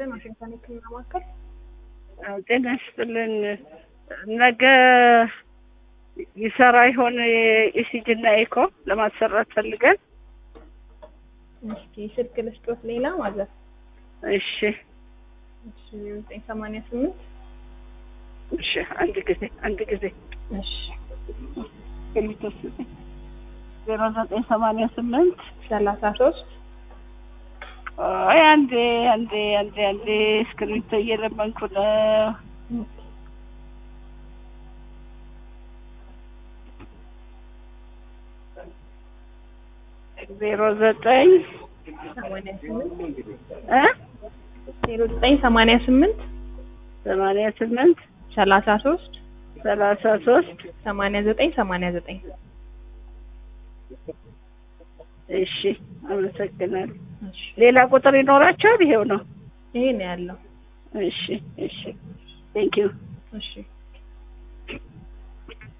ይስጥልን። ዋሽንግተን የህክምና ማዕከል ጤና ይስጥልን። ነገ ይሰራ ይሆን የኢሲጂ እና ኤኮ ለማሰራት ፈልገን። እስኪ ስልክ ልስጦት ሌላ ማለት እሺ እሺ ዘጠኝ ሰማንያ ስምንት እሺ፣ አንድ ጊዜ አንድ ጊዜ እሺ የሚተስጠኝ ዜሮ ዘጠኝ ሰማንያ ስምንት ሰላሳ ሶስት አይ አንዴ አንዴ አንዴ አንዴ እስክሪብቶ እየለመንኩ ነው። ዜሮ ዘጠኝ ሰማንያ ስምንት እ ዜሮ ዘጠኝ ሰማንያ ስምንት ሰማንያ ስምንት ሰላሳ ሶስት ሰላሳ ሶስት ሰማንያ ዘጠኝ ሰማንያ ዘጠኝ እሺ፣ አመሰግናለሁ። እሺ ሌላ ቁጥር ይኖራቸዋል? ይሄው ነው። ይሄ ነው ያለው። እሺ፣ እሺ፣ ቴንኪዩ እሺ